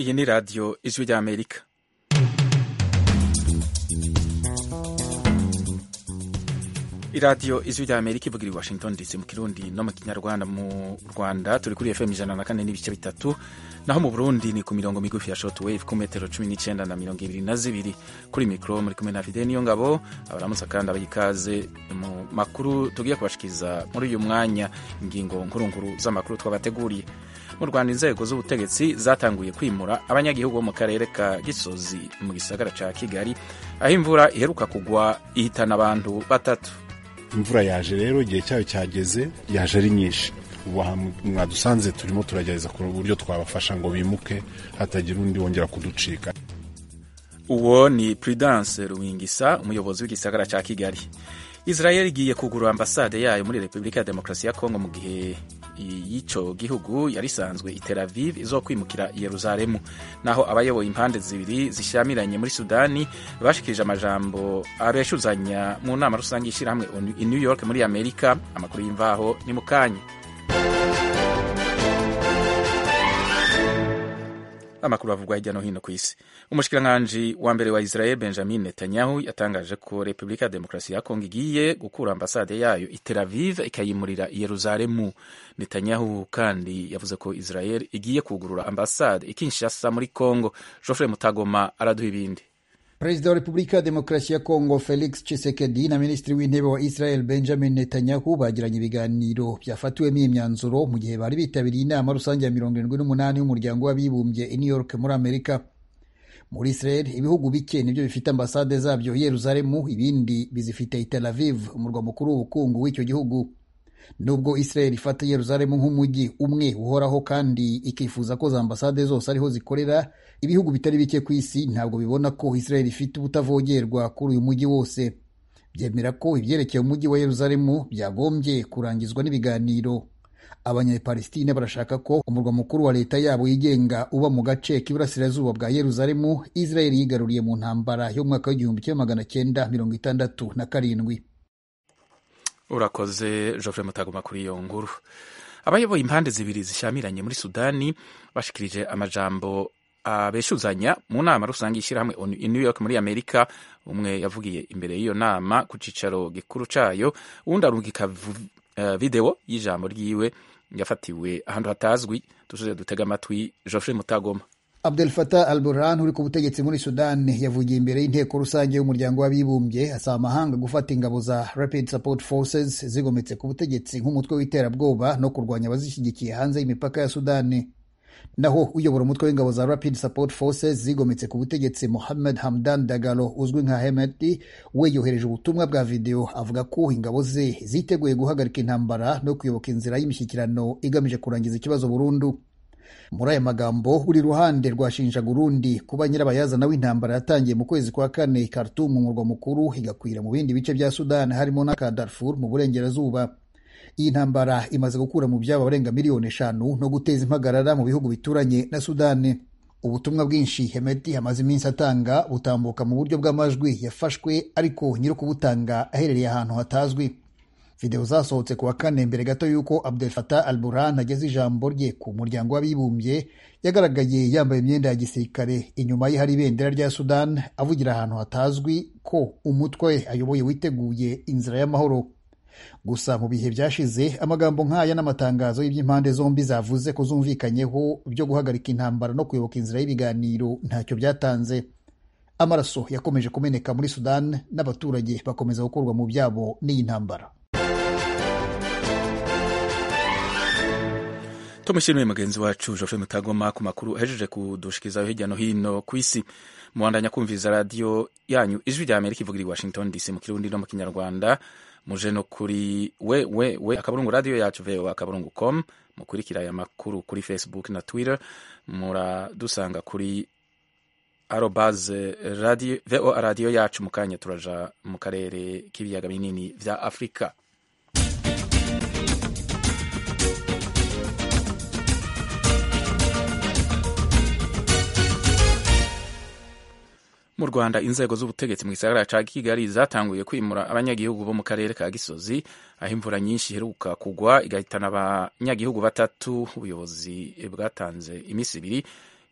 iyi ni radiyo ijwi ry'amerika iradiyo ijwi ry'amerika ivugira i washington dc mu kirundi no mu kinyarwanda mu rwanda turi kuri fm ijana na kane n'ibice bitatu naho mu burundi ni ku mirongo migufi ya short wave ku metero cumi n'icyenda na mirongo ibiri na zibiri kuri mikoro muri kumwe na fide niyo ngabo abaramutsa kandi abayikaze mu makuru tugiye kubashikiriza muri uyu mwanya ingingo nkurunkuru z'amakuru twabateguriye mu rwanda inzego z'ubutegetsi zatanguye kwimura abanyagihugu bo mu karere ka gisozi mu gisagara ca kigali aho imvura iheruka kugwa ihitana abantu batatu imvura yaje rero igihe cyayo cyageze yaje ari nyinshi ubu mwadusanze turimo turagerageza kureba uburyo twabafasha ngo bimuke hatagira undi wongera kuducika uwo ni prudence ruwingisa umuyobozi w'igisagara cya kigali israel igiye kugura ambasade yayo muri repubulika ya demokarasi ya kongo mu gihe y'icyo gihugu yari isanzwe i Tel Aviv izo kwimukira i Yeruzalemu naho abayoboye impande zibiri zishyamiranye muri Sudani bashikirije amajambo abeshuzanya mu nama rusange y'ishyirahamwe i New York muri Amerika amakuru y'imvaho ni mu kanya amakuru avugwa hirya no hino ku isi umushikiranganji wa mbere wa israel benjamin netanyahu yatangaje ko repubulika ya demokarasi ya kongo igiye gukura ambasade yayo i tel aviv ikayimurira i yeruzalemu netanyahu kandi yavuze ko israel igiye kugurura ambasade i kinshasa muri kongo geoffrey mutagoma araduha ibindi perezida wa repubulika ya demokarasi ya kongo felix chisekedi na minisitiri w'intebe wa israel benjamin netanyahu bagiranye ibiganiro byafatiwemo imyanzuro mu gihe bari bitabiriye inama rusange ya mirongo irindwi n'umunani y'umuryango w'abibumbye i new york muri amerika muri israel ibihugu bike nibyo bifite ambasade zabyo i yeruzalemu ibindi bizifite i tel aviv umurwa mukuru w'ubukungu w'icyo gihugu nubwo israel ifata yeruzalemu nk'umujyi umwe uhoraho kandi ikifuza ko za ambasade zose ariho zikorera ibihugu bitari bike ku isi ntabwo bibona ko israel ifite ubutavogerwa kuri uyu mujyi wose byemera ko ibyerekeye umujyi wa yeruzalemu byagombye kurangizwa n'ibiganiro abanyapalestine barashaka ko umurwa mukuru wa leta yabo yigenga uba mu gace k'iburasirazuba bwa yeruzalemu israel yigaruriye mu ntambara yo mu mwaka w'igihumbi kimwe magana cyenda mirongo itandatu na karindwi urakoze Geoffrey Mutagoma kuri iyo nkuru abayoboye impande zibiri zishyamiranye muri Sudani bashikirije amajambo abeshuzanya mu nama rusange y'ishyirahamwe i New York muri Amerika umwe yavugiye imbere y'iyo nama ku cicaro gikuru cayo uwundi arungika uh, video y'ijambo ryiwe yafatiwe ahantu hatazwi dusuze dutega amatwi Geoffrey Mutagoma Abdel Fattah al-Burhan uri ku butegetsi muri Sudan yavugiye imbere y'inteko rusange y'umuryango w'abibumbye asaba amahanga gufata ingabo za Rapid Support Forces zigometse ku butegetsi nk'umutwe w'iterabwoba no kurwanya abazishyigikiye hanze y'imipaka ya Sudani. Naho uyobora umutwe w'ingabo za Rapid Support Forces zigometse ku butegetsi Mohamed Hamdan Dagalo uzwi nka Hemeti we yohereje ubutumwa bwa video avuga ko ingabo ze ziteguye guhagarika intambara no kuyoboka inzira y'imishyikirano igamije kurangiza ikibazo burundu. muri aya magambo buri ruhande rwashinjaga urundi kuba nyirabayazana w'intambara yatangiye mu kwezi kwa kane Khartoum mu murwa mukuru igakwira mu bindi bice bya Sudan harimo n'aka Darfur mu burengerazuba iyi ntambara imaze gukura mu byabo abarenga miliyoni eshanu no guteza impagarara mu bihugu bituranye na Sudani ubutumwa bwinshi Hemeti amaze iminsi atanga butambuka mu buryo bw'amajwi yafashwe ariko nyiri kubutanga aherereye ahantu hatazwi videwo zasohotse ku wa kane mbere gato y'uko Abdel Fattah al-Burhan ageze ijambo rye ku muryango w'abibumbye yagaragaye yambaye imyenda ya gisirikare inyuma ye hari ibendera rya Sudan avugira ahantu hatazwi ko umutwe ayoboye witeguye inzira y'amahoro gusa mu bihe byashize amagambo nk'aya n'amatangazo y'iby'impande zombi zavuze ko zumvikanyeho byo guhagarika intambara no kuyoboka inzira y'ibiganiro ntacyo byatanze amaraso yakomeje kumeneka muri Sudan n'abaturage bakomeza gukurwa mu byabo n'iyi ntambara tumushimiye mugenzi wacu Geoffrey Mutagoma ku makuru ahejeje kudushikirizaho hirya no hino ku isi muwandanya kumviriza radiyo yanyu ijwi rya Amerika ivugira i Washington DC mu kirundi no mu kinyarwanda muje no kuri we we we akaburungu radiyo yacu voa akaburungu com mukurikira aya makuru kuri Facebook na Twitter muradusanga kuri arobaze radio voa radiyo yacu mu kanya turaja mu karere k'ibiyaga binini vya Afurika mu rwanda inzego z'ubutegetsi mu gisagara ca kigali zatanguye kwimura abanyagihugu bo mu karere ka gisozi aho imvura nyinshi iheruka kugwa igahitana abanyagihugu batatu ubuyobozi bwatanze iminsi ibiri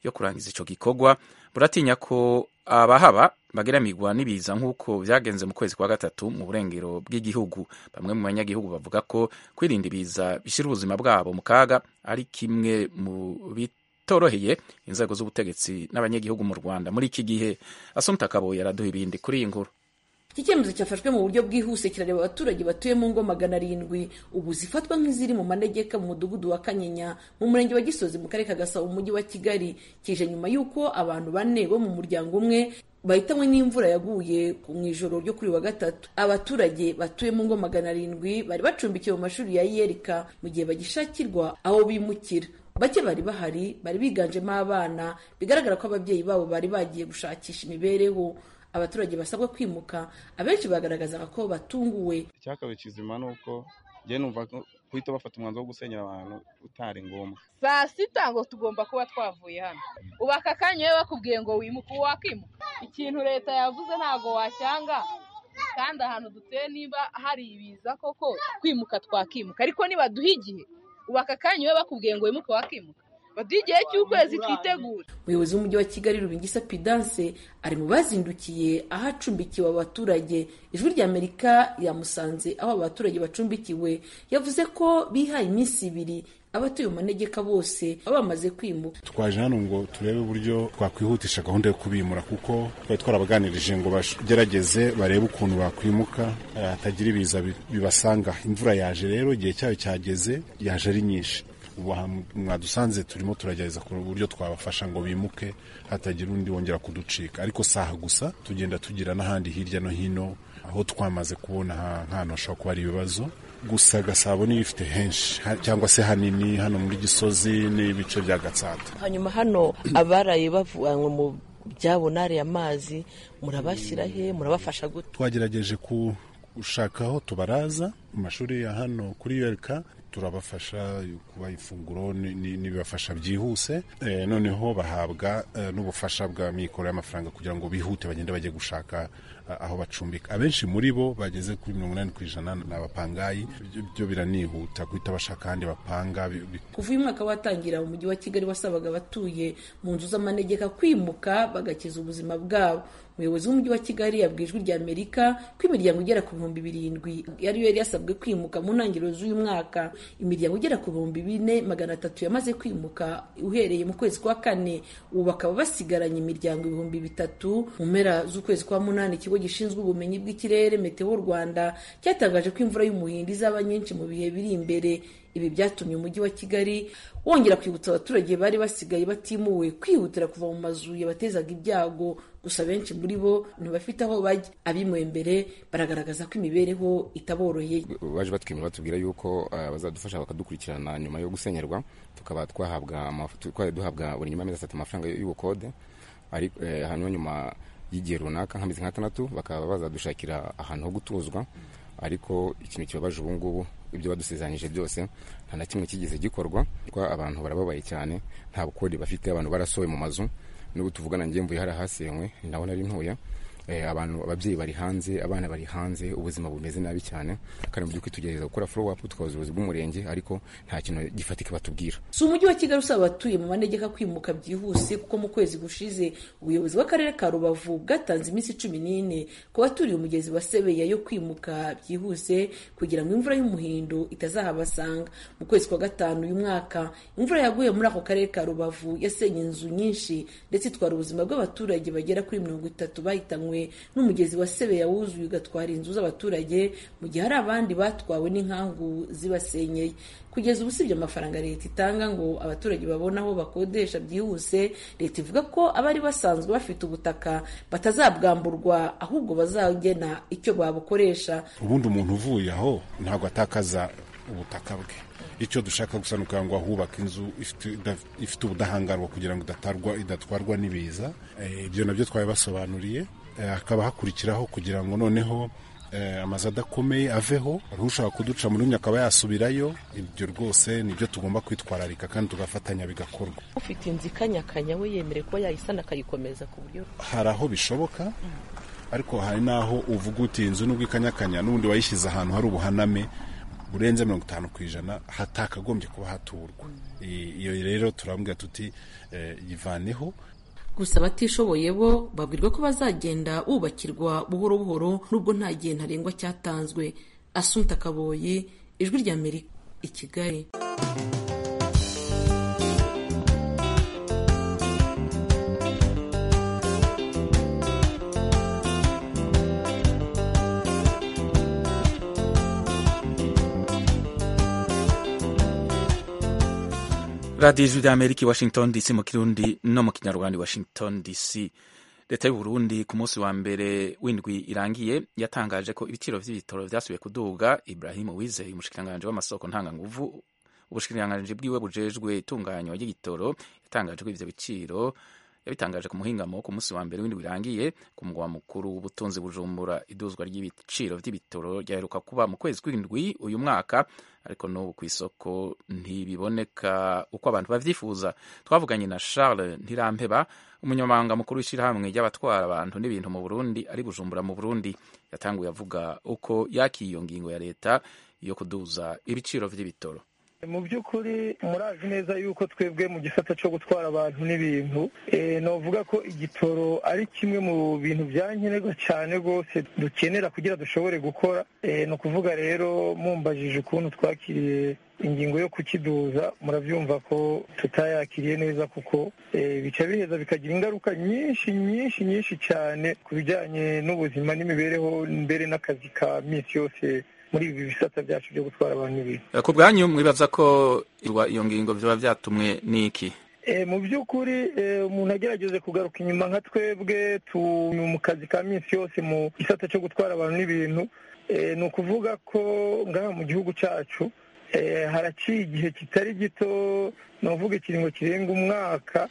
yo kurangiza ico gikorwa buratinya ko abahaba bageramirwa n'ibiza nk'uko vyagenze mu kwezi kwa gatatu mu burengero bw'igihugu bamwe mu banyagihugu bavuga ko kwirinda ibiza bishira ubuzima bwabo mu kaga ari kimwe mu bitoroheye inzego z'ubutegetsi n'abanyagihugu mu rwanda muri iki gihe asumta kaboye araduha ibindi kuri iyi nkuru iki cyemezo cyafashwe mu buryo bwihuse kirareba abaturage batuye mu ngo magana arindwi ubu zifatwa nk'iziri mu manegeka mu mudugudu wa kanyinya mu murenge wa gisozi mu karere ka gasabo mu mujyi wa kigali kije nyuma y'uko abantu bane bo mu muryango umwe bahitanywe n'imvura yaguye mu ijoro ryo kuri wa gatatu abaturage batuye mu ngo magana arindwi bari bacumbikiwe mu mashuri ya yerika mu gihe bagishakirwa aho bimukira bake bari bahari bari biganjemo abana bigaragara ko ababyeyi babo bari bagiye gushakisha imibereho abaturage basabwa kwimuka abenshi bagaragazaga ko batunguwe icyakabaye kizima ni uko njye numva guhita bafata umwanzuro wo gusenyera abantu utari ngombwa saa sita ngo tugomba kuba twavuye hano ubu aka kanya iyo bakubwiye ngo wimuke wakimuka ikintu leta yavuze ntabwo wacyanga kandi ahantu dutuye niba hari ibiza koko kwimuka twakimuka ariko nibaduha igihe ubu aka kanya iyo bakubwiye ngo wimuke wakimuka baduha igihe cy'ukwezi twitegura umuyobozi w'umujyi wa kigali rubingisa pidanse ari mu bazindukiye aho acumbikiwe abaturage ijwi rya amerika yamusanze aho abaturage bacumbikiwe yavuze ko bihaye iminsi ibiri abatuye mu manegeka bose baba bamaze kwimuka twaje hano ngo turebe uburyo twakwihutisha gahunda yo kubimura kuko twari twarabaganirije ngo bagerageze barebe ukuntu bakwimuka hatagira ibiza bibasanga imvura yaje rero igihe cyayo cyageze yaje ari nyinshi ubu mwadusanze turimo turagerageza ku buryo twabafasha ngo bimuke hatagira undi wongera kuducika ariko saha gusa tugenda tugira n'ahandi hirya no hino aho twamaze kubona nk'ahantu hashobora kuba ari ibibazo gusa gasabo niyo ifite henshi cyangwa se hanini hano muri gisozi n'ibice bya gatsata hanyuma hano abaraye bavanywe mu byabo n'ariya amazi murabashyira he murabafasha gute twagerageje gushaka aho tubaraza mu mashuri ya hano kuri yorika turabafasha kubaha ifunguro n'ibibafasha byihuse noneho bahabwa n'ubufasha bwa mikoro y'amafaranga kugira ngo bihute bagende bajye gushaka aho bacumbika abenshi muri bo bageze kuri mirongo inani ku ijana ni abapangayi byo biranihuta guhita bashaka ahandi bapanga kuva uyu mwaka watangira umujyi wa kigali wasabaga abatuye mu nzu z'amanegeka kwimuka bagakiza ubuzima bwabo umuyobozi w'umujyi wa kigali yabwiye ijwi rya amerika ko imiryango igera ku bihumbi birindwi yari yari yasabwe kwimuka mu ntangiriro z'uyu mwaka imiryango igera ku bihumbi bine magana atatu yamaze kwimuka uhereye mu kwezi kwa kane ubu bakaba basigaranye imiryango ibihumbi bitatu mu mpera z'ukwezi kwa munani ikigo gishinzwe ubumenyi bw'ikirere meteo rwanda cyatangaje ko imvura y'umuhindo izaba nyinshi mu bihe biri imbere ibi byatumye umujyi wa kigali wongera kwibutsa abaturage bari basigaye batimuwe kwihutira kuva mu mazu yabatezaga ibyago gusa benshi muri bo ntibafite aho bajya abimuwe mbere baragaragaza ko imibereho itaboroheye baje batwimura batubwira yuko bazadufasha bakadukurikirana nyuma yo gusenyerwa tukaba twahabwa twari duhabwa buri nyuma y'amezi atatu amafaranga y'ubukode hanyuma nyuma y'igihe runaka nk'amezi nk'atandatu bakaba bazadushakira ahantu ho gutuzwa ariko ikintu kibabaje ubu ngubu ibyo badusezeranyije byose nta na kimwe kigeze gikorwa kuko abantu barababaye cyane nta bukode bafite abantu barasohoye mu mazu n'ubu tuvugana njye mvuye hari ahasenywe ni naho nari ntuye abantu ababyeyi bari hanze abana bari hanze ubuzima bumeze nabi cyane kandi mu by'ukuri tugerageza gukora follow up tukabaza ubuyobozi bw'umurenge ariko nta kintu gifatika batubwira si umujyi wa kigali usaba abatuye mu manegeka kwimuka byihuse kuko mu kwezi gushize ubuyobozi bw'akarere ka rubavu bwatanze iminsi cumi n'ine ku baturiye umugezi wa sebeya yo kwimuka byihuse kugira ngo imvura y'umuhindo itazahabasanga mu kwezi kwa gatanu uyu mwaka imvura yaguye muri ako karere ka rubavu yasenye inzu nyinshi ndetse itwara ubuzima bw'abaturage bagera kuri mirongo itatu bahitanywe n'umugezi wa sebeya wuzuye ugatwara inzu z'abaturage mu gihe hari abandi batwawe n'inkangu zibasenyeye kugeza ubu usibye amafaranga leta itanga ngo abaturage babone aho bakodesha byihuse leta ivuga ko abari basanzwe bafite ubutaka batazabwamburwa ahubwo bazagena icyo babukoresha ubundi umuntu uvuye aho ntabwo atakaza ubutaka bwe icyo dushaka gusa ni ukugira ngo ahubake inzu ifite ubudahangarwa kugira ngo idatwarwa n'ibiza ibyo nabyo twabibasobanuriye hakaba hakurikiraho kugira ngo noneho amazu adakomeye aveho ushaka kuduca muri umwe akaba yasubirayo ibyo rwose nibyo tugomba kwitwararika kandi tugafatanya bigakorwa ufite inzu ikanyakanya we yemerewe kuba yayisana akayikomeza ku buryo hari aho bishoboka ariko hari n'aho uvuga uti inzu nubwo ikanyakanya n'ubundi wayishyize ahantu hari ubuhaname burenze mirongo itanu ku ijana hatakagombye kuba haturwa iyo rero turambwira tuti yivaneho gusa abatishoboye bo babwirwa ko bazagenda bubakirwa buhoro buhoro nubwo nta gihe ntarengwa cyatanzwe asunta kaboyi ijwi rya amerika i kigali radiyo ijwi rya amerika i washington dc mu kirundi no mu kinyarwanda i washington dc leta y'u burundi ku munsi wa mbere w'indwi irangiye yatangaje ko ibiciro vy'ibitoro vyasubiye kuduga ibrahim wizeye umushikiranganji w'amasoko ntanganguvu ubushikiranganji bwiwe bujejwe itunganywa ry'igitoro yatangaje ko ivyo biciro yabitangaje ku muhingamo ku munsi wa mbere w'indwi irangiye ku mugwa mukuru w'ubutunzi bujumbura iduzwa ry'ibiciro vy'ibitoro ryaheruka kuba mu kwezi kw'indwi uyu mwaka ariko n'ubu ku isoko ntibiboneka uko abantu bavyifuza twavuganye na charles ntirampeba umunyamabanga mukuru w'ishyirahamwe ry'abatwara abantu n'ibintu mu burundi ari bujumbura mu burundi yatanguye avuga uko yakiye iyo ngingo ya leta yo kuduza ibiciro vy'ibitoro mu by'ukuri murazi neza yuko twebwe mu gisata cyo gutwara abantu n'ibintu novuga ko igitoro ari kimwe mu bintu byankenerwa cyane rwose dukenera kugira dushobore gukora ni ukuvuga rero mumbajije ukuntu twakiriye ingingo yo kukiduza murabyumva ko tutayakiriye neza kuko bica biheza bikagira ingaruka nyinshi nyinshi nyinshi cyane ku bijyanye n'ubuzima n'imibereho mbere n'akazi ka minsi yose muri ibi bisata byacu byo gutwara abantu n'ibintu ku bwanyu mwibaza ko iyo ngingo biba byatumwe n'iki mu by'ukuri umuntu agerageje kugaruka inyuma nka twebwe mu kazi ka minsi yose mu gisata cyo gutwara abantu n'ibintu ni ukuvuga ko ngaha mu gihugu cyacu haraciye igihe kitari gito ni ukuvuga ikiringo kirenga umwaka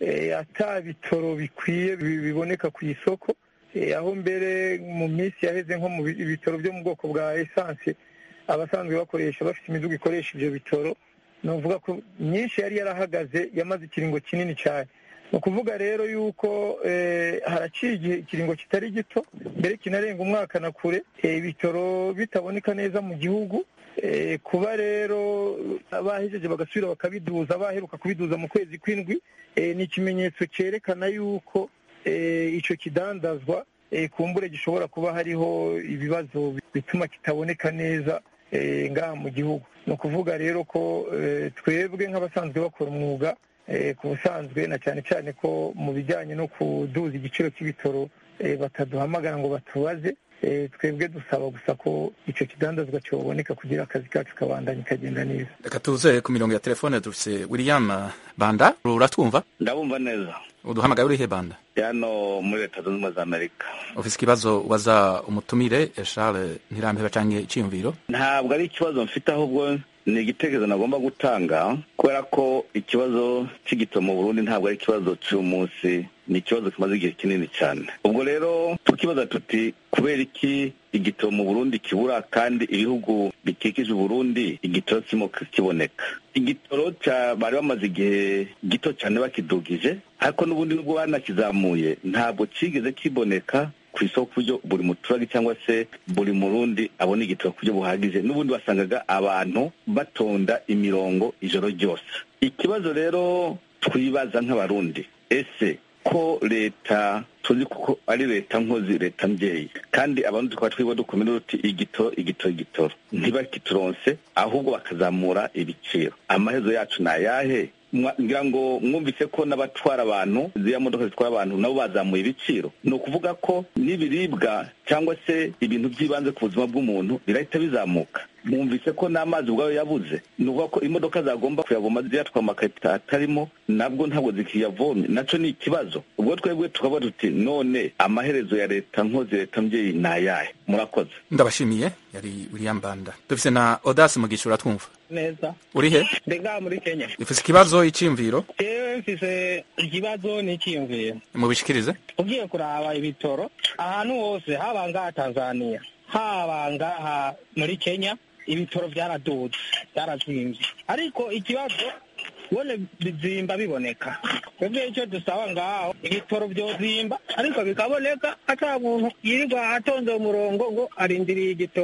ata bitoro bikwiye biboneka ku isoko aho mbere mu minsi yaheze nko mu bitaro byo mu bwoko bwa esanse abasanzwe bakoresha bafite imiduga ikoresha ibyo bitoro ni ukuvuga ko myinshi yari yarahagaze yamaze ikiringo kinini cyane ni ukuvuga rero yuko haraciye igihe ikiringo kitari gito mbere kinarenga umwaka na kure ibitoro bitaboneka neza mu gihugu kuba rero bahejeje bagasubira bakabiduza baheruka kubiduza mu kwezi kw'indwi ni ikimenyetso cyerekana yuko icyo kidandazwa kumbure gishobora kuba hariho ibibazo bituma kitaboneka neza ngaha mu gihugu ni ukuvuga rero ko twebwe nk'abasanzwe bakora umwuga ku busanzwe na cyane cyane ko mu bijyanye no kuduza igiciro cy'ibitoro bataduhamagara ngo batubaze twebwe dusaba gusa ko icyo kidandazwa cyoboneka kugira akazi kacu kabandanya kagenda neza reka tuze ku mirongo ya telefone dufite william banda uratwumva ndabumva neza uduhamagaye urihe banda hano muri leta zunze ubumwe za amerika ufite ikibazo waza umutumire charles ntirambeba cyangwa icyiyumviro ntabwo ari ikibazo mfite ahubwo ni igitekerezo nagomba gutanga kubera ko ikibazo cy'igito mu burundi ntabwo ari ikibazo cy'uyu munsi ni ikibazo kimaze igihe kinini cyane ubwo rero tukibaza tuti kubera iki igitoro mu burundi kibura kandi ibihugu bikikije uburundi igitoro kirimo kiboneka igitoro bari bamaze igihe gito cyane bakidugije ariko n'ubundi nubwo banakizamuye ntabwo kigeze kiboneka ku isoko ku buryo buri muturage cyangwa se buri murundi abona igitoro ku buryo buhagije n'ubundi wasangaga abantu batonda imirongo ijoro ryose ikibazo rero twibaza nk'abarundi ese ko leta tuzi kuko ari leta nkozi leta mbyeyi kandi abantu tukaba twiba dukomera uti igitoro igitoro igitoro ntibakituronse ahubwo bakazamura ibiciro amahezo yacu ni ayahe ngira ngo mwumvise ko n'abatwara abantu ziriya modoka zitwara abantu nabo bazamuye ibiciro ni ukuvuga ko n'ibiribwa cyangwa se ibintu by'ibanze ku buzima bw'umuntu birahita bizamuka mwumvise ko n'amazi ubwayo yabuze ni ukuvuga ko imodoka zagomba kuyavoma ziyatwara amakarito atarimo nabwo ntabwo zikiyavomye nacyo ni ikibazo ubwo twebwe tukaba tuti none amaherezo ya leta nkozi leta mbyeyi ni ayahe murakoze ndabashimiye yari william banda dufite na odasi mugisha uratwumva neza uri he ndi ngaha muri kenya ufite ikibazo icyiyumviro yewe mfise ikibazo n'icyiyumviro mubishikirize ugiye kuraba ibitoro ahantu hose haba ngaha tanzania haba ngaha muri kenya ibitoro byaraduze byarazimbye ariko ikibazo bone bizimba biboneka twebwe icyo dusaba ngaho ibitoro byozimba ariko bikaboneka ata muntu yirirwa atonze umurongo ngo arindiriye igitoro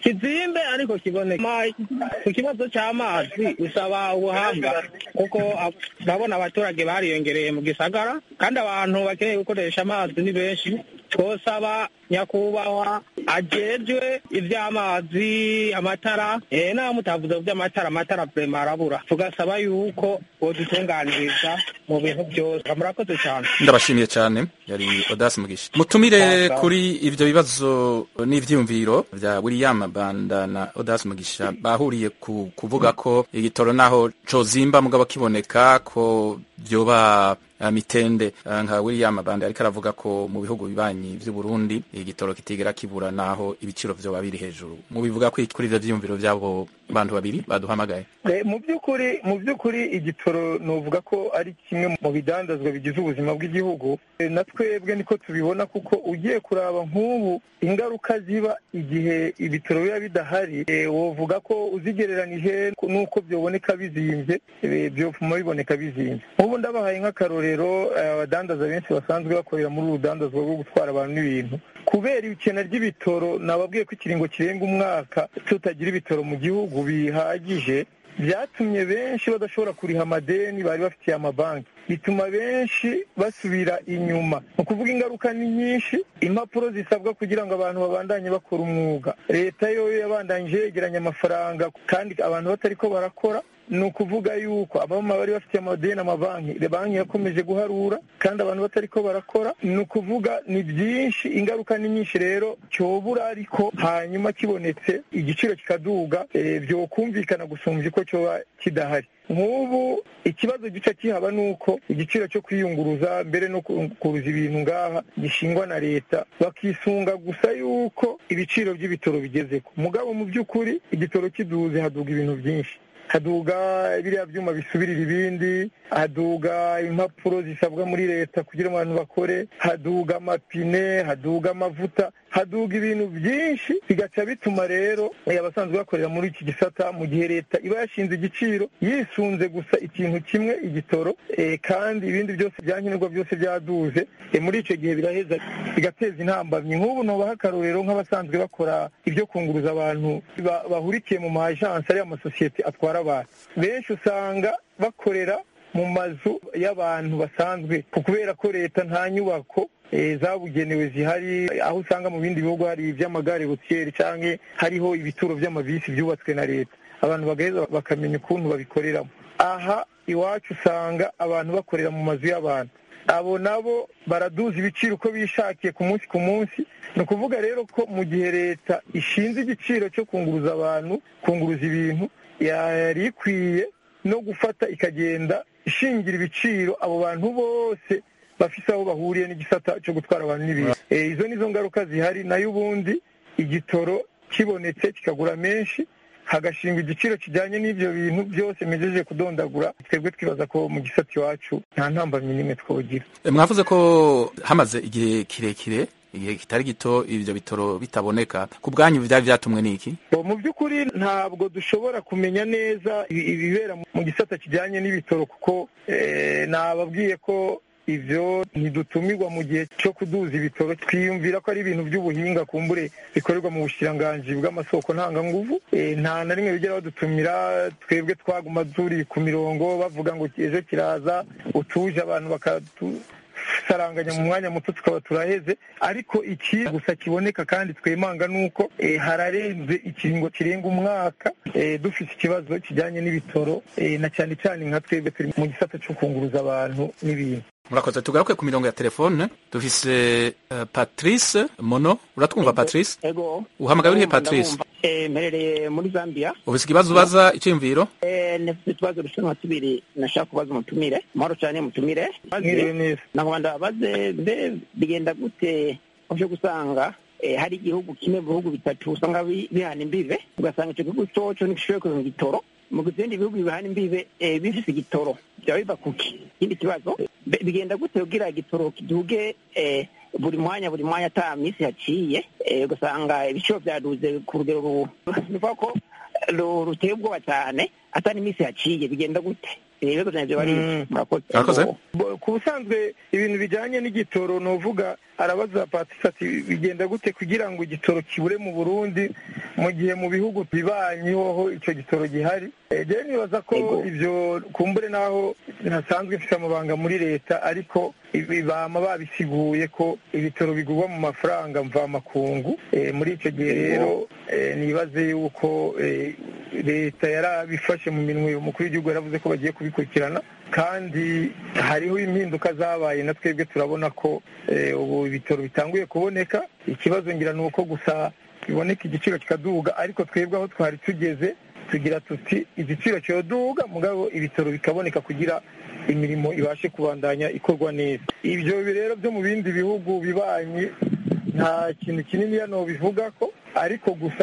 kizimbe ariko kiboneke ku kibazo cy'amazi bisaba ubuhanga kuko urabona abaturage bariyongereye mu gisagara kandi abantu bakeneye gukoresha amazi ni benshi twosaba nyakubahwa ajejwe iby'amazi amatara eh naho mutavuze ku by'amatara amatara vrema arabura tugasaba yuko bodutunganiriza mu bintu byose murakoze cyane ndabashimiye cyane yari odasi mugisha mutumire kuri ibyo bibazo n'ivyiyumviro vya william banda na odasi mugisha bahuriye ku kuvuga ko igitoro naho cozimba mugabo kiboneka ko vyoba uh, mitende uh, nka william banda ariko aravuga ko mu bihugu bibanyi vy'u burundi igitoro kitigera kibura naho ibiciro vyoba biri hejuru mubivuga ko kuri ivyo vyiyumviro vy'abo bantu babiri baduhamagaye mu by'ukuri mu by'ukuri igitoro novuga ko ari kimwe mu bidandazwa bigize ubuzima bw'igihugu na twebwe niko tubibona kuko ugiye kuraba nk'ubu ingaruka ziba igihe ibitoro biba bidahari wovuga ko uzigereranije n'uko byoboneka bizimbye byopfuma biboneka bizimbye nk'ubu ndabahaye nk'akarorero abadandaza benshi basanzwe bakorera muri uru rudandazwa rwo gutwara abantu n'ibintu kubera ikena ry'ibitoro nababwiye ko ikiringo kirenga umwaka tutagira ibitoro mu gihugu bihagije byatumye benshi badashobora kuriha amadeni bari bafitiye amabanki bituma benshi basubira inyuma ni ukuvuga ingaruka ni nyinshi impapuro zisabwa kugira ngo abantu babandanye bakora umwuga leta yo yabandanyije yegeranya amafaranga kandi abantu batari ko barakora ni ukuvuga yuko abamama bari bafitiye amadeni amabanki banki yakomeje guharura kandi abantu batari ko barakora ni ukuvuga ni byinshi ingaruka ni nyinshi rero cyobura ariko hanyuma kibonetse igiciro kikaduga byokumvikana gusumbya uko cyoba kidahari nk'ubu ikibazo gica kihaba ni uko igiciro cyo kwiyunguruza mbere no kuruza ibintu ngaha gishingwa na leta bakisunga gusa yuko ibiciro by'ibitoro bigeze ko mugabo mu by'ukuri igitoro kiduze haduga ibintu byinshi haduga biriya byuma bisubirira ibindi haduga impapuro zisabwa muri leta kugira ngo abantu bakore haduga amapine haduga amavuta haduga ibintu byinshi bigaca bituma rero abasanzwe bakorera muri iki gisata mu gihe leta iba yashinze igiciro yisunze gusa ikintu kimwe igitoro kandi ibindi byose byankenerwa byose byaduze muri icyo gihe biraheza bigateza intambamyi nk'ubu nubaha akarorero nk'abasanzwe bakora ibyo kunguruza abantu bahurikiye mu majansi ariyo amasosiyete atwara abantu benshi usanga bakorera mu mazu y'abantu basanzwe kubera ko leta nta nyubako zabugenewe zihari aho usanga mu bindi bihugu hari iby'amagare butiyeri cyangwa hariho ibituro by'amabisi byubatswe na leta abantu bagaheza bakamenya ukuntu babikoreramo aha iwacu usanga abantu bakorera mu mazu y'abantu abo nabo baraduza ibiciro uko bishakiye ku munsi ku munsi ni ukuvuga rero ko mu gihe leta ishinze igiciro cyo kunguruza abantu kunguruza ibintu yari ikwiye no gufata ikagenda ishingira ibiciro abo bantu bose bafise aho bahuriye n'igisata cyo gutwara abantu n'ibintu izo nizo ngaruka zihari nayo ubundi igitoro kibonetse kikagura menshi hagashingwa igiciro kijyanye n'ibyo bintu byose mejeje kudondagura twebwe twibaza ko mu gisata iwacu nta ntambamyi n'imwe twogira mwavuze ko hamaze igihe kirekire igihe kitari gito ibyo bitoro bitaboneka ku bwanyu byari byatumwe n'iki mu by'ukuri ntabwo dushobora kumenya neza ibibera mu gisata kijyanye n'ibitoro kuko nababwiye ko ibyo ntidutumirwa mu gihe cyo kuduza ibitoro twiyumvira ko ari ibintu by'ubuhinga kumbure bikorerwa mu bushiranganji bw'amasoko ntanganguvu nta na rimwe bijya badutumira twebwe twaguma turi ku mirongo bavuga ngo ejo kiraza utuje abantu bakatu saranganya mu mwanya muto tukaba turaheze ariko iki gusa kiboneka kandi twemanga nuko hararenze ikiringo kirenga umwaka dufite ikibazo kijyanye n'ibitoro na cyane cyane nka twebwe turi mu gisata cyo kunguruza abantu n'ibintu murakoze tugaruke ku mirongo ya telefone dufise uh, patrice mono uratwumva patrice ego uhamagaye urihe patrice mperereye muri zambia ufise ikibazo ubaza icyiyumviro nefite utubazo dushanwa tubiri nashaka kubaza umutumire mahoro cyane mutumire nagomba ndabaze mbe bigenda gute uje gusanga hari igihugu kimwe mu bihugu bitatu usanga bihana imbibe ugasanga icyo gihugu coco ntigishoboye kuronka igitoro mu bindi bihugu bihana imbibe bifise igitoro byaba biva kuki ikindi kibazo bigenda gute kugira igitoro kiduge buri mwanya buri mwanya ata minsi haciye ugasanga ibiciro byaduze ku rugero ruvuga ko ruteye ubwoba cyane ata n'iminsi haciye bigenda gute ibibazo byanjye bari Murakoze. Bo- ku busanzwe ibintu bijyanye n'igitoro ni uvuga arabaza patisi ati bigenda gute kugira ngo igitoro kibure mu burundi mu gihe mu bihugu bibanyeho icyo gitoro gihari Eh, jewe nibaza ko ibyo kumbure n'aho ntasanzwe mfite amabanga muri leta ariko ibi bama babisiguye ko ibitoro bigurwa mu mafaranga mvamakungu Eh, muri icyo gihe rero eh, nibaze yuko eh, leta yarabifashe mu minwe umukuru w'igihugu yaravuze ko bagiye kubikurikirana kandi hariho impinduka zabaye na twebwe turabona ko eh, ubu ibitoro bitanguye kuboneka ikibazo ngira ni uko gusa biboneka igiciro kikaduga ariko twebwe aho twari tugeze tugira tuti igiciro cyoduga mugabo ibitoro bikaboneka kugira imirimo ibashe kubandanya ikorwa neza ibyo rero byo mu bindi bihugu bibanyi nta kintu kinini hano bivuga ko ariko gusa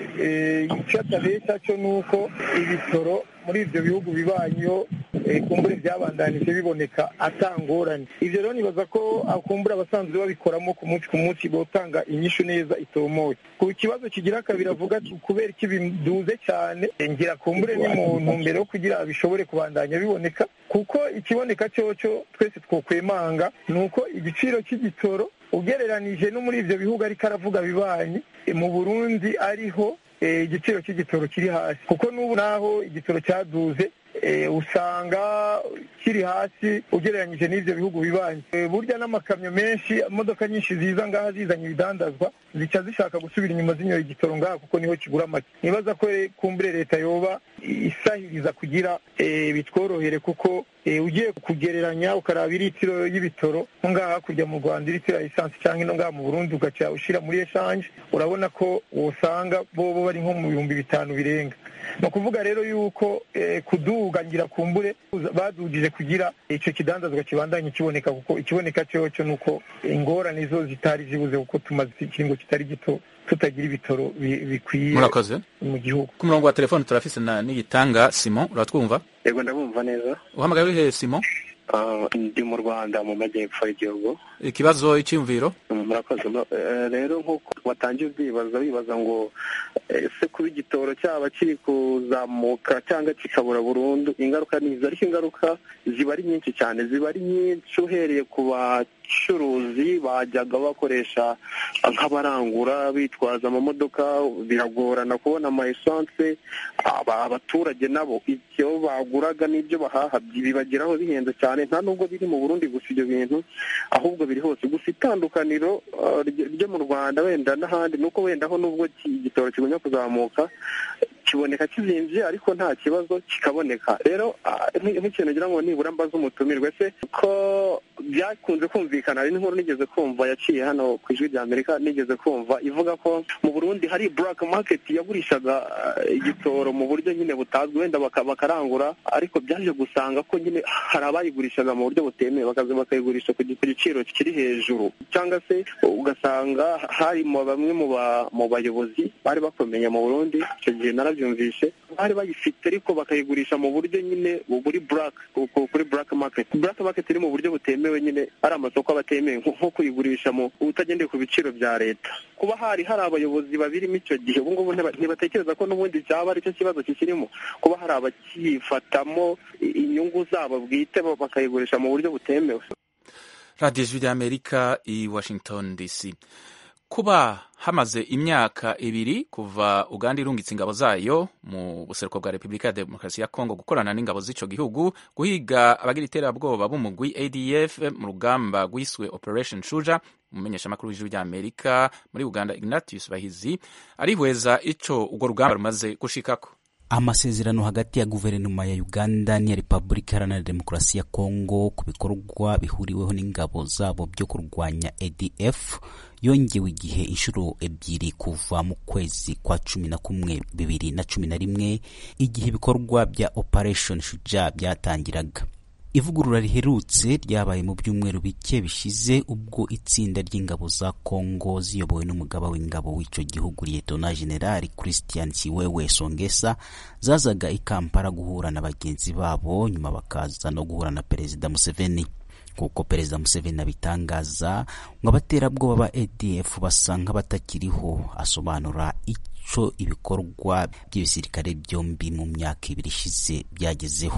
eh, icyo atabeshya cyo ni uko ibitoro muri ibyo bihugu bibanyeho eh, kumbure byabandanije biboneka atangorane ibyo rero nibaza ko akumbura abasanzwe babikoramo ku munsi ku munsi botanga inyishu neza itomoye ku kibazo kigira kabiri avuga ati kubera iki biduze cyane eh, ngira kumbure ni mu ntumbero yo kugira bishobore kubandanya biboneka kuko ikiboneka cyoco twese twokwemanga ni uko igiciro cy'igitoro ugereranije no muri ibyo bihugu ariko aravuga bibanyi eh, mu burundi ariho eh, igiciro cy'igitoro kiri hasi kuko n'ubu naho igitoro cyaduze eh, usanga kiri hasi ugereranyije n'ibyo bihugu bibanyi Eh, burya n'amakamyo menshi imodoka nyinshi ziza ngaha zizanye ibidandazwa zica zishaka gusubira inyuma zinyoye igitoro ngaha kuko niho kigura make nibaza ko eh, kumbure leta yoba isahiriza kugira eh, bitworohere kuko eh, ugiye kugereranya ukaraba iritiro y'ibitoro nko ngaha hakurya mu rwanda iritiro ya esansi cyangwa ino ngaha mu burundi ugaca ushyira muri eshanje urabona ko wosanga bobo bari nko mu bihumbi bitanu birenga ni ukuvuga rero yuko eh, kuduga ngira kumbure badugije kugira icyo kidandazwa kibandanye kiboneka kuko ikiboneka cyoco ni uko ingorane zo zitari zibuze kuko tumaze ikiringo kitari gito tutagira ibitoro bi- bikwiye murakoze mu gihugu ku murongo wa telefone turafise na niyitanga simon uratwumva yego ndabumva neza uhamagaye uri hehe simon Ah, ndi mu rwanda mu majyepfo y'igihugu ikibazo icyiyumviro Mm, murakoze No, eh, rero nk'uko watangiye ubyibaza wibaza ngo eh, ese kuba igitoro cyaba kiri kuzamuka cyangwa kikabura burundu ingaruka ni izi ariko ingaruka ziba ari nyinshi cyane ziba ari nyinshi uhereye ku bacuruzi bajyaga bakoresha nk'abarangura bitwaza amamodoka biragorana kubona ama esanse aba- abaturage nabo icyo baguraga n'ibyo bahaha bibageraho bihenze cyane nta nubwo biri mu burundi gusa ibyo bintu ahubwo biri hose gusa itandukaniro uh, ryo ryo mu rwanda wenda n'ahandi ni uko wenda aho nubwo ki- igitoro kigumya kuzamuka kiboneka kizinvye ariko nta kibazo kikaboneka rero ah, nk- nk'ikintu ngira ngo nibura mbaza umutumirwe se ko byakunze kumvikana hari n'inkuru nigeze kumva yaciye hano ku ijwi rya amerika nigeze kumva ivuga ko mu burundi hari black market yagurishaga ah, igitoro mu buryo nyine butazwi wenda baka- bakarangura ariko byaje gusanga ko nyine hari abayigurishaga mu buryo butemewe bakaza bakayigurisha ku gi- ku giciro kiri hejuru cyangwa se ugasanga hari mu bamwe mu ba- mu bayobozi bari bakomeye mu burundi icyo gihe narabyumvishe bari bayifite ariko bakayigurisha mu buryo nyine buri black ku- ku- kuri black market black market iri mu buryo butemewe nyine ari amasoko aba atemewe nko nko kuyigurisha mu utagendeye ku biciro bya leta kuba hari hari abayobozi babirimo icyo gihe ubu ngubu ntiba- ntibatekereza ko n'ubundi cyaba aricyo kibazo kikirimo kuba hari abakifatamo i- inyungu zabo bwite ba- bakayigurisha mu buryo butemewe radiyo ijwi ry'amerika i washington dc kuba hamaze imyaka ibiri kuva uganda irungitse ingabo zayo mu buseruko bwa repubulika ya demokarasi ya kongo gukorana n'ingabo z'ico gihugu guhiga abagira iterabwoba b'umugwi adf mu rugamba rwiswe operation shuja umumenyeshamakuru w'ijwi ry'amerika muri uganda ignatius bahizi arihweza ico urwo rugamba rumaze gushikako amasezerano hagati ya guverinoma ya uganda n'iya repubulika iharanira demokarasi ya kongo ku bikorwa bihuriweho n'ingabo zabo byo kurwanya adf yongewe igihe inshuro ebyiri kuva mu kwezi kwa cumi na kumwe bibiri na cumi na rimwe igihe ibikorwa bya operation shuja byatangiraga ivugurura riherutse ryabaye mu byumweru bike bishize ubwo itsinda ry'ingabo za kongo ziyobowe n'umugaba w'ingabo w'icyo gihugu liyetona generali christian kiwewe songesa zazaga i kampala guhura na bagenzi babo nyuma bakaza no guhura na perezida museveni kuko perezida museveni abitangaza ngo abaterabwoba ba adf basa nk'abatakiriho asobanura icyo ibikorwa by'ibisirikare byombi mu myaka ibiri ishize byagezeho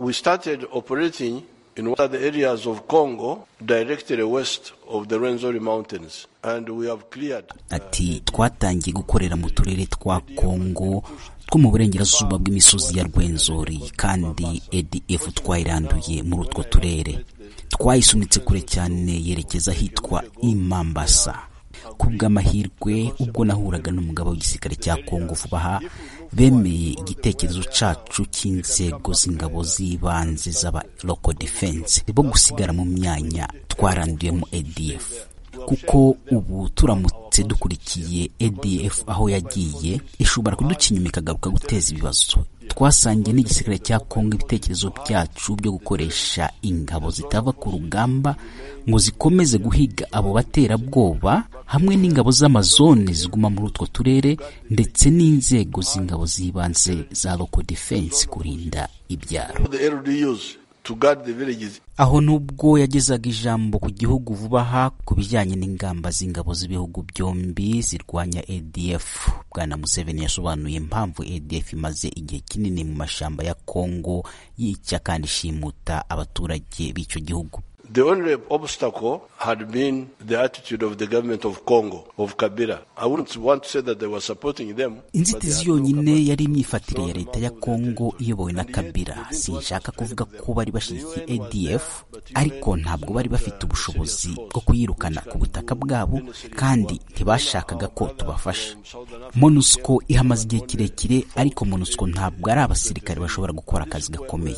we started operating in one of the areas of Congo directly west of the Rwenzori Mountains and we have cleared ati twatangiye gukorera mu turere twa kongo two mu burengerazuba bw'imisozi ya rwenzori kandi adf twayiranduye muri utwo turere twayisunitse kure cyane yerekeza ahitwa imambasa ku bw'amahirwe ubwo nahuraga n'umugabo w'igisirikare cya kongo vuba aha bemeye igitekerezo cacu cy'inzego z'ingabo z'ibanze z'aba local defense bo gusigara mu myanya twaranduyemo adf kuko ubu turamutse dukurikiye adf aho yagiye ishobora kuduca inyuma ikagaruka guteza ibibazo twasangiye n'igisirikare cya kongo ibitekerezo byacu byo gukoresha ingabo zitava ku rugamba ngo zikomeze guhiga abo baterabwoba hamwe n'ingabo z'amazone ziguma muri utwo turere ndetse n'inzego z'ingabo z'ibanze za local defense kurinda ibyaro the LDUs to guard the villages aho nubwo yagezaga ijambo ku gihugu vuba aha ku bijyanye n'ingamba z'ingabo z'ibihugu byombi zirwanya adf bwana museveni yasobanuye impamvu adf imaze igihe kinini mu mashyamba ya kongo yica kandi ishimuta abaturage b'icyo gihugu The only obstacle had been the attitude of the government of Congo, of Kabila. I wouldn't want to say that they were supporting them. but they inzitizi had no yonyine yari imyifatire ya leta ya kongo iyobowe na kabila sinshaka kuvuga ko bari bashyigikiye adf ariko ntabwo bari bafite ubushobozi bwo kuyirukana ku butaka bwabo kandi ntibashakaga ko tubafasha monusco ihamaze igihe kirekire ariko monusco ntabwo ari abasirikare bashobora gukora akazi gakomeye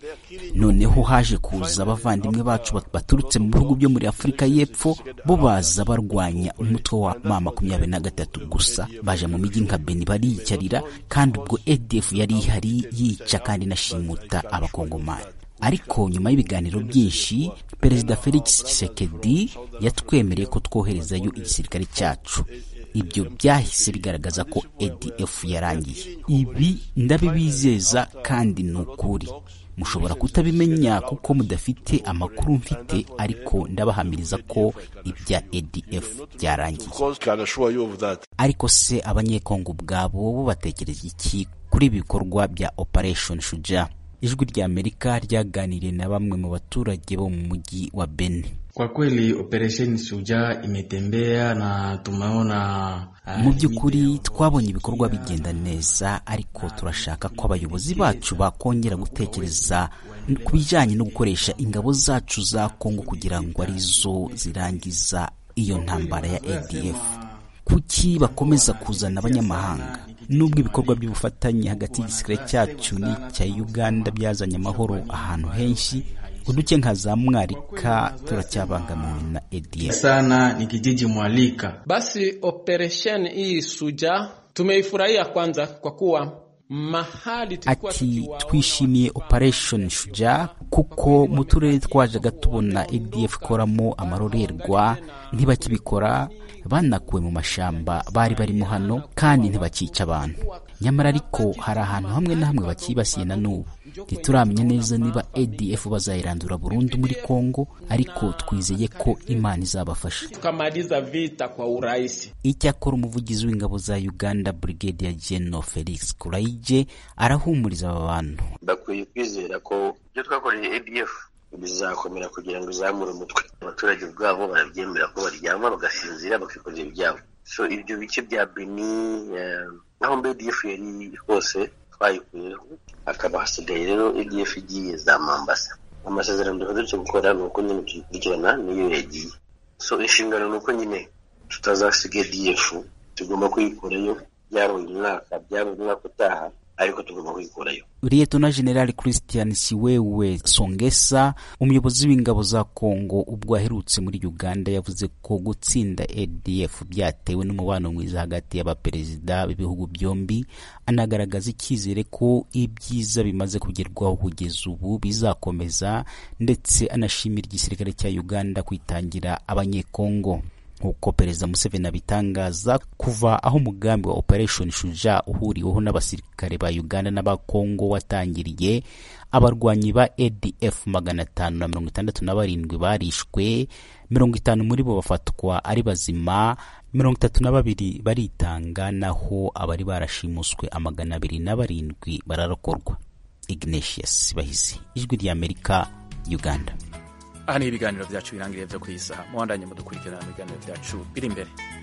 noneho haje kuza abavandimwe bacu bat- baturutse mu bihugu byo muri afurika y'epfo bo baza barwanya umutwe wa ma makumyabiri na gatatu gusa baje mu mijyi nka beni bariyicarira kandi ubwo adf yari ihari yica kandi inashimuta abakongomani ariko nyuma y'ibiganiro byinshi perezida felix tshisekedi yatwemereye ko twoherezayo igisirikare cyacu ibyo byahise bigaragaza ko adf yarangiye ibi ndabibizeza kandi ni ukuri mushobora kutabimenya kuko mudafite amakuru mfite ariko ndabahamiriza ko ibya adf byarangiye Because can assure you of that. ariko se abanyekongo ubwabo bo batekereza iki kuri ibi bikorwa bya operation shuja ijwi rya amerika ryaganiriye na bamwe mu baturage bo mu mujyi wa beni Kwa kweli operesheni Shujaa imetembea na tumeona uh, mu by'ukuri twabonye ibikorwa bigenda neza ariko turashaka ko abayobozi bacu bakongera gutekereza ku bijyanye no gukoresha ingabo zacu za kongo kugira ngo arizo zirangiza iyo ntambara ya adf kuki bakomeza kuzana abanyamahanga nubwo ibikorwa by'ubufatanye hagati y'igisirikare cyacu n'icya uganda byazanye amahoro ahantu henshi uduce nka za mwarika turacyabangamiwe na adf sana ni kijiji Mwalika. Basi operesheni hii Suja tumeifurahia kwanza kwa kuwa mahali tulikuwa ati twishimiye operation shuja kuko mu turere twajaga tubona adf ikoramo amarorerwa ntibakibikora banakuwe mu mashamba bari barimo hano kandi ntibakica abantu nyamara ariko hari ahantu hamwe na hamwe bakibasiye na n'ubu ntituramenya neza niba adf bazayirandura burundu muri congo ariko twizeye ko imana izabafasha tukamaliza vita kwa urahisi. icyakora umuvugizi w'ingabo za uganda brigadier general felix kuraije arahumuriza aba bantu bakwiye kwizera ko ibyo twakoreye adf bizakomera kugira ngo izamure umutwe abaturage ubwabo barabyemera ko baryama bagasinzira bakikorera ibyabo so ibyo bice bya beni eh, aho mbe adf yari hose twayikuyeho hakaba hasigaye rero adf igiye za mambasa amasezerano duherutse gukora ni uko nyine tuyikurikirana niyo yagiye so inshingano ni uko nyine tutazasiga adf tugomba kuyikurayo byaba uyu mwaka byaba umwaka utaha ariko tugomba kuyikurayo liyetona generali christian siwewe songesa umuyobozi w'ingabo za kongo ubwo aherutse muri uganda yavuze ko gutsinda adf byatewe n'umubano mwiza hagati y'abaperezida b'ibihugu byombi anagaragaza icyizere ko ibyiza bimaze kugerwaho kugeza ubu bizakomeza ndetse anashimira igisirikare cya uganda kwitangira abanyekongo nk'uko perezida museveni abitangaza kuva aho umugambi wa operation shuja uhuriweho n'abasirikare ba uganda n'aba kongo watangiriye abarwanyi ba adf magana atanu na mirongo itandatu na barindwi barishwe mirongo itanu muri bo bafatwa ari bazima mirongo itatu na babiri baritanga naho abari barashimuswe amagana abiri na barindwi bararokorwa ignatius bahizi ijwi ry'amerika uganda aha niho ibiganiro byacu birangiriye byo ku isaha muwandanye mudukurikirana mu biganiro byacu biri imbere